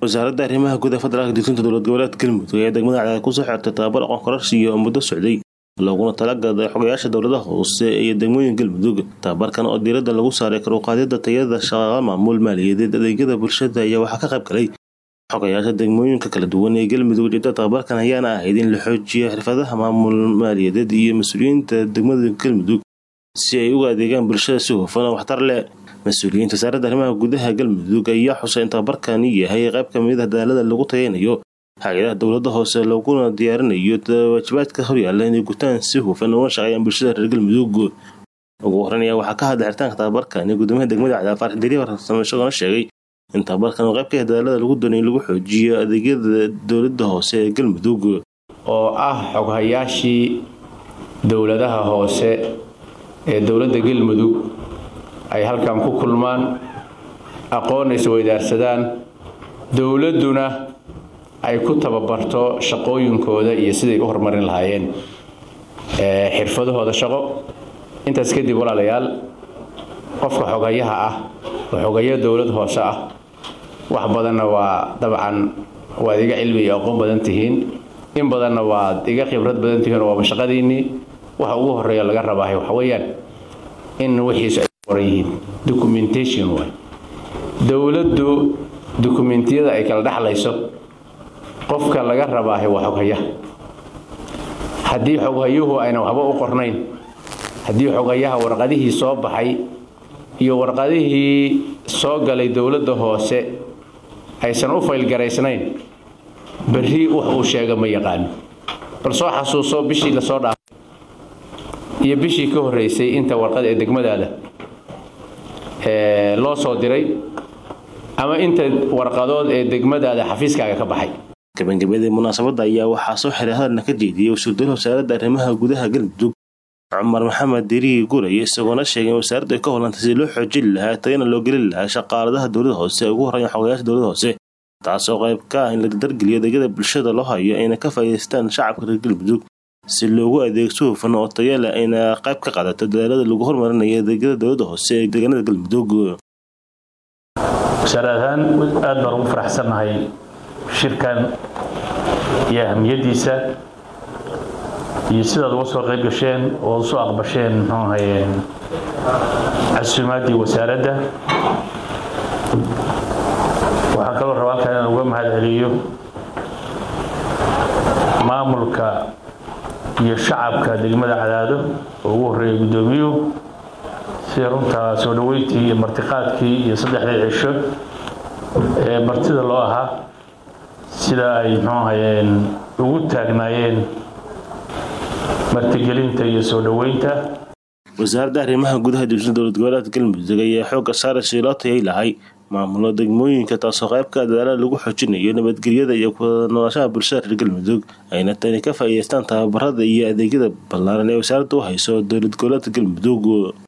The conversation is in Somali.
wasaaradda arrimaha guud ee federaalka degsinta dowlad goboleedka galmudug ayaa degmada cadaad kusoo xirtay tababar aqoon kororsiya oo muddo socday looguna talagaday xogayaasha dowladaha hoose iyo degmooyin galmudug tababarkan oo diiradda lagu saaray karuqaadida tayada shaqaqa maamul maaliyadeed adeegyada bulshada ayaa waxaa ka qayb galay xogayaasha degmooyinka kala duwan ee galmudug ujeedada tababarkan ayaana ahayd in la xoojiyo xirfadaha maamul maaliyadeed iyo mas-uuliyiinta degmada galmudug si ay uga adeegaan bulshada si hufan oo waxtar leh mas-uuliyiinta wasaaradda arrimaha gudaha galmudug ayaa xusay in tababarkani yahay qayb ka mid ah dadaalada lagu tayanayo hay-adaha dowladda hoose laguna diyaarinayo waajibaadka horyaalla inay gutaan si hufan uga shaqeeyaan bulshada reer galmudug ugu horan ayaa waxaa ka hadlay xiritaanka tababarkani guddoomiyaha degmada cadaad faarax deriya farsamo isagona sheegay in tababarkan oo qayb ka ah dadaalada lagu doonay in lagu xoojiyo adeegyada dowladda hoose ee galmudug oo ah xoghayaashii dowladaha hoose ee dowladda galmudug ay halkan ku kulmaan aqoon isweydaarsadaan dowladduna ay ku tababarto shaqooyinkooda iyo siday u horumarin lahaayeen xirfadahooda shaqo intaas kadib walaalayaal qofka xogayaha ah oo xogayo dowlad hoose ah wax badanna waa dabcan waad iga cilmi iyo aqoon badan tihiin in badanna waad iga khibrad badan tihiin oo waaba shaqadiinnii waxa ugu horeeya laga rabaahay waxa weeyaan in wixiisu ay qoran yihiin documentation waay dowladdu dokumentiyada ay kala dhexlayso qofka laga rabaahay waa xoghayaha haddii xoghayuhu ayna waxba u qornayn haddii xoghayaha warqadihii soo baxay iyo warqadihii soo galay dowladda hoose aysan u faylgaraysnayn berri wax uu sheega ma yaqaano bal soo xasuuso bishii lasoo dhaafay iyo bishii ka horreysay inta warqad ee degmadaada loo soo diray ama inta warqadood ee degmadaada xafiiskaaga ka baxay gabagabadii munaasabadda ayaa waxaa soo xiray hadalna ka jeediyey wasuurdal wasaaradda arrimaha gudaha galmudug cumar maxamed deriyi guray isagoona sheegay in wasaaraddu ay ka hollantay si loo xoojin lahaa tayana loo gelin lahaa shaqaaladaha dowlada hoose ugu horreeyan xogayaasha dowlada hoose taasoo qayb ka ah in la dardargeliyo adeegyada bulshada loo hayo ayna ka faa'iidaystaan shacabka reer galmudug si loogu adeegso hufan oo tayo leh ayna qayb ka qaadato dadaalada lagu horumarinayo adeegyada dowladda hoose ee deegaanada galmudug wasaarad ahaan aad baan ugu faraxsannahay shirkan iyo ahamiyaddiisa iyo sidaad uga soo qayb gasheen oo usoo aqbasheen muxuu ahaye casuumaaddii wasaaradda waxaan kaloo rabaa halkan inaan uga mahad celiyo maamulka iyo shacabka degmada cadaado oo ugu horreeyay guddoomiyuhu sida runtaa soo dhaweyntii iyo martiqaadkii iyo saddexdii cisho ee martida loo ahaa sida ay muxuu ahayeen ugu taagnaayeen martigelinta iyo soo dhoweynta wasaaradda arrimaha gudaha dibsada dowlad goboleedka galmudug ayaa xoogga saara si loo tayay lahay maamulo degmooyinka taasoo qaybka dadaalada lagu xoojinayo nabadgelyada iyo kunoolashada bulshada reer galmudug ayna tani ka faa'iidaystaan tababarada iyo adeegyada ballaaran ee wasaaradda u hayso dowlad goboleedka galmudug